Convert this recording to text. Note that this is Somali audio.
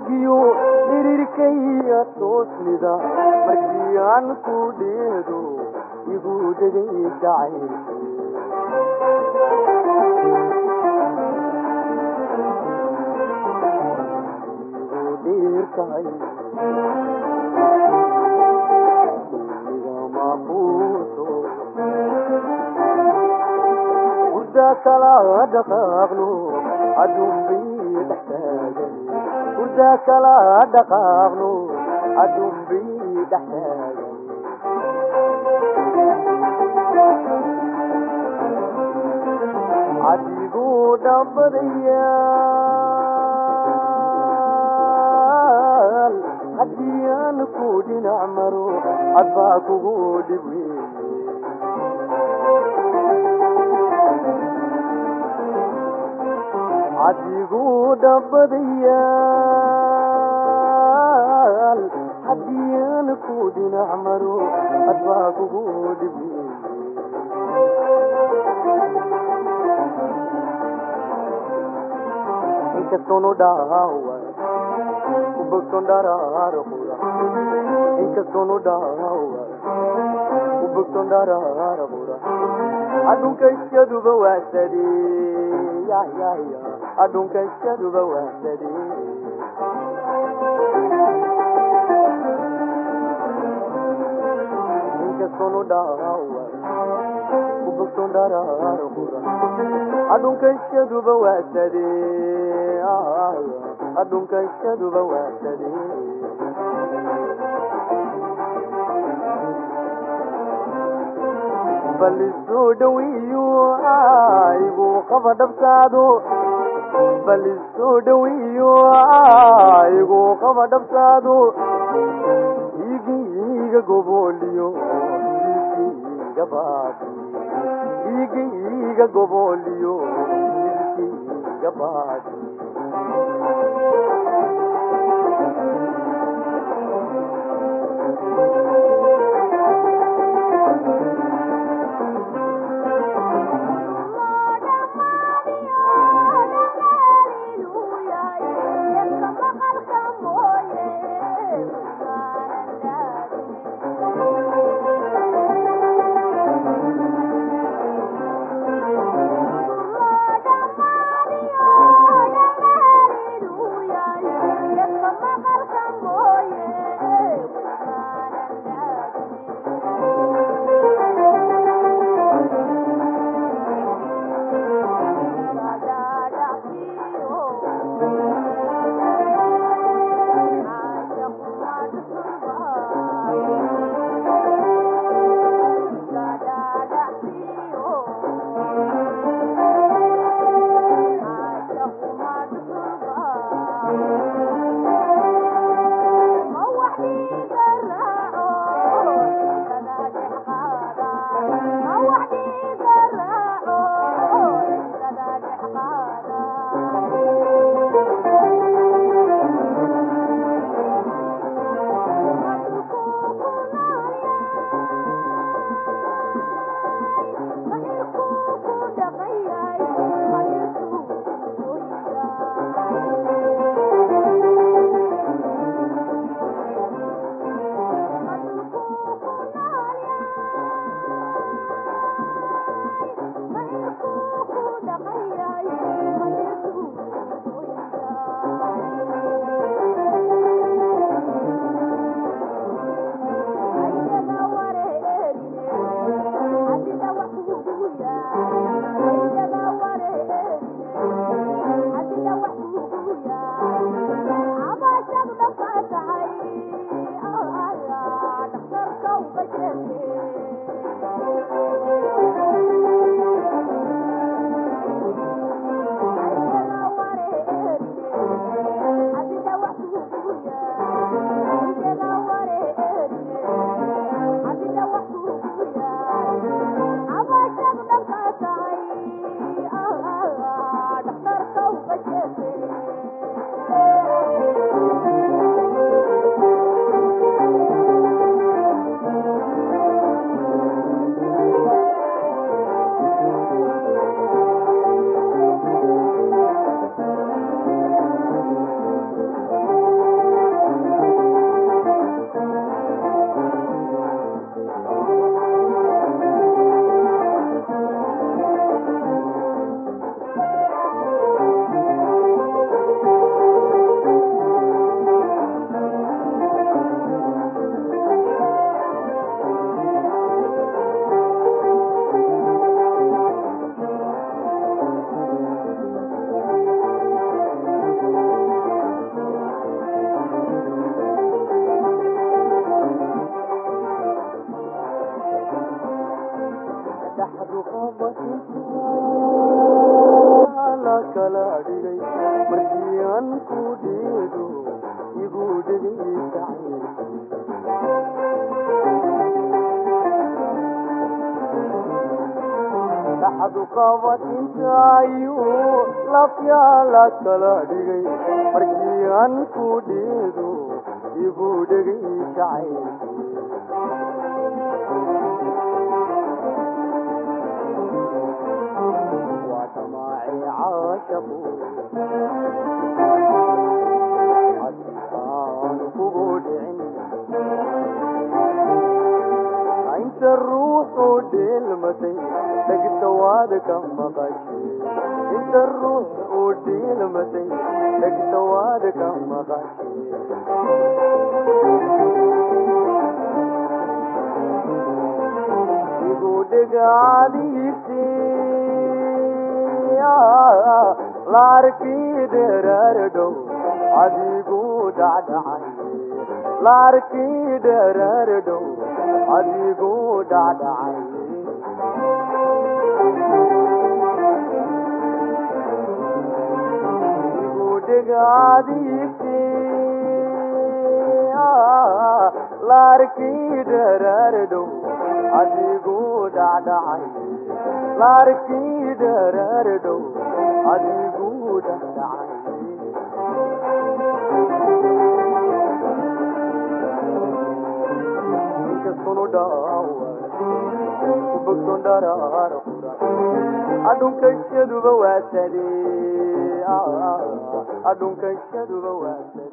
dhiigiyo dhirirkaya toosnida markii aan ku dheedo igu dhegay jacaylkii igu dhiirtahay igama quuso hurda kala dhaqaaqno adunbii dhextaagan hurda kala dhaqaaqno adunbii dhextaagan cadiguu dhabadayaal haddii aan ku dhinac maro adbaa kugu dhib weeye cadiguu dhabadayaal haddii aan ku dhinac maro adbaa kugu dhib weeye inkastoonu dhaawa ku bogson dharaaro qura inkastoonu dhaawa ku bogson dharaaro qura adhunka iskaduba waasade ya ya ya adhunka iskaduba waasade inkastoonu dhaawa ku bogson dharaaro qura adhunka iskaduba waasade adhunka iskaduba waasade bal isoo dhawiyo igu qaba dhabsaado bal isoo dhawiyo igu qaba dhabsaado igiiga gobooliyo igiiga baadi igiiga gobooliyo igiiga baadi markii aan ku dheedo igu dhegay jacayl dhaxdu qabad intaayuu lafyaala kala dhigay markii aan ku dheedo igu dhegay jacayl waa dhamaaci caashaqu haddii aan kugu dhicin inta ruuxu dheelmatay dhegta waad ka maqashay inta ruux u dheelmatay dhegta waad ka maqashay igu dhegacadiisi laarkii dheeraardhow adigu dhacdhacay laarkii dheeraardhow adigu dhacdhacay igu dhegacadiisi laarkii dheeraardhow adigu dhacdhacay laarkii dheeraardhow adigu dhacdhacay inkastunu dhaawa ku bogson dharaara qura adhunkashaduba waasade adhunkashaduba waasade